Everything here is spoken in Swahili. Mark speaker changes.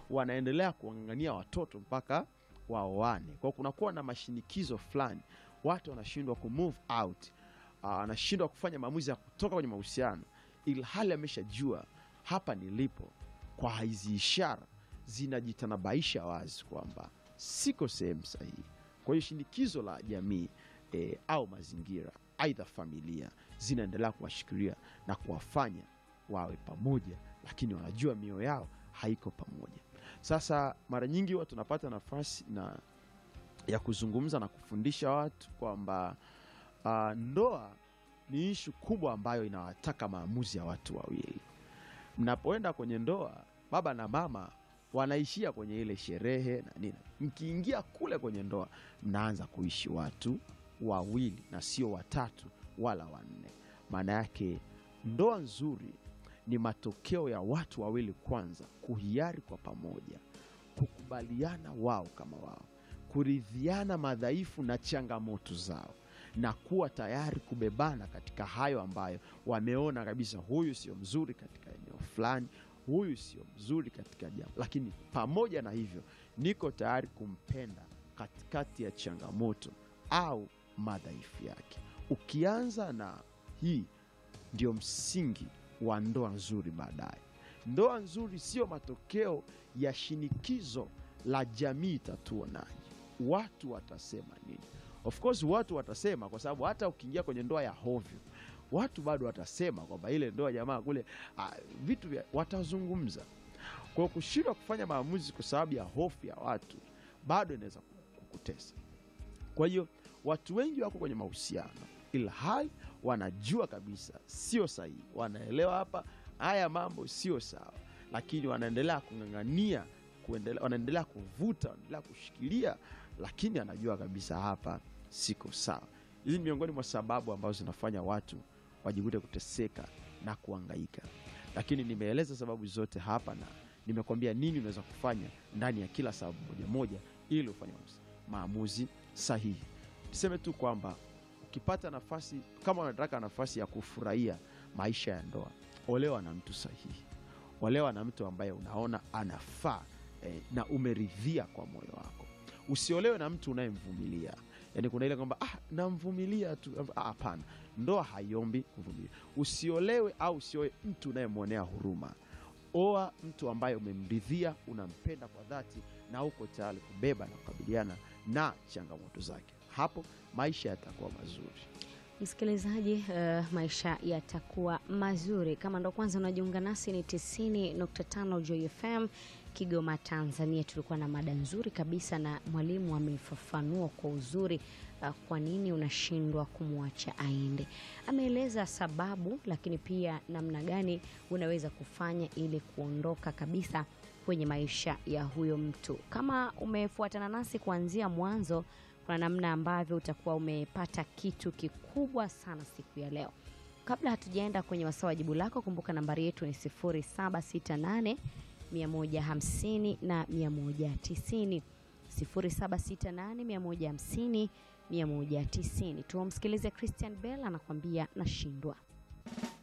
Speaker 1: wanaendelea kuwang'ang'ania watoto mpaka waoane. Kwa hiyo kunakuwa na mashinikizo fulani, watu wanashindwa ku move out, ah, wanashindwa kufanya maamuzi ya kutoka kwenye mahusiano, ili hali ameshajua hapa nilipo. Kwa hizi ishara zinajitanabaisha wazi kwamba siko sehemu sahihi. Kwa hiyo shinikizo la jamii eh, au mazingira, aidha familia, zinaendelea kuwashikilia na kuwafanya wawe pamoja, lakini wanajua mioyo yao haiko pamoja. Sasa mara nyingi huwa tunapata nafasi na ya kuzungumza na kufundisha watu kwamba ah, ndoa ni ishu kubwa ambayo inawataka maamuzi ya watu wawili. Mnapoenda kwenye ndoa, baba na mama wanaishia kwenye ile sherehe na nini. Mkiingia kule kwenye ndoa, mnaanza kuishi watu wawili na sio watatu wala wanne. Maana yake ndoa nzuri ni matokeo ya watu wawili kwanza kuhiari kwa pamoja, kukubaliana wao kama wao, kuridhiana madhaifu na changamoto zao, na kuwa tayari kubebana katika hayo ambayo wameona kabisa, huyu sio mzuri katika eneo fulani, huyu sio mzuri katika jambo, lakini pamoja na hivyo niko tayari kumpenda katikati ya changamoto au madhaifu yake. Ukianza na hii ndio msingi wa ndoa nzuri baadaye. Ndoa nzuri sio matokeo ya shinikizo la jamii itatuonaje, watu watasema nini. Of course watu watasema, kwa sababu hata ukiingia kwenye ndoa ya hovyo, watu bado watasema kwamba ile ndoa jamaa kule, ah, vitu vya watazungumza. Kwa hiyo kushindwa kufanya maamuzi kwa sababu ya hofu ya watu bado inaweza kukutesa. Kwa hiyo watu wengi wako kwenye mahusiano ila hali wanajua kabisa sio sahihi, wanaelewa hapa haya mambo sio sawa, lakini wanaendelea kung'ang'ania, kuendelea, wanaendelea kuvuta, wanaendelea kushikilia, lakini anajua kabisa hapa siko sawa. Hizi ni miongoni mwa sababu ambazo zinafanya watu wajikute kuteseka na kuangaika, lakini nimeeleza sababu zote hapa na nimekwambia nini unaweza kufanya ndani ya kila sababu moja moja ili ufanye maamuzi sahihi. Niseme tu kwamba ukipata nafasi, kama unataka nafasi ya kufurahia maisha ya ndoa, olewa na mtu sahihi, olewa na mtu ambaye unaona anafaa eh, na umeridhia kwa moyo wako. Usiolewe na mtu unayemvumilia. Yani kuna ile kwamba ah, namvumilia tu. Ah, Hapana, ndoa haiombi kuvumilia. Usiolewe au usioe mtu unayemwonea huruma. Oa mtu ambaye umemridhia, unampenda kwa dhati na uko tayari kubeba na kukabiliana na changamoto zake. Hapo maisha yatakuwa mazuri.
Speaker 2: Msikilizaji, uh, maisha yatakuwa mazuri. Kama ndo kwanza unajiunga nasi, ni 90.5 Joy FM Kigoma, Tanzania. Tulikuwa na mada nzuri kabisa na mwalimu amefafanua kwa uzuri uh, kwa nini unashindwa kumwacha aende. Ameeleza sababu, lakini pia namna gani unaweza kufanya ili kuondoka kabisa kwenye maisha ya huyo mtu. Kama umefuatana nasi kuanzia mwanzo kuna namna ambavyo utakuwa umepata kitu kikubwa sana siku ya leo. Kabla hatujaenda kwenye wasaa wa jibu lako, kumbuka nambari yetu ni 0768 150 na 190, 0768 150 190. Tumsikilize Christian Bell anakuambia nashindwa.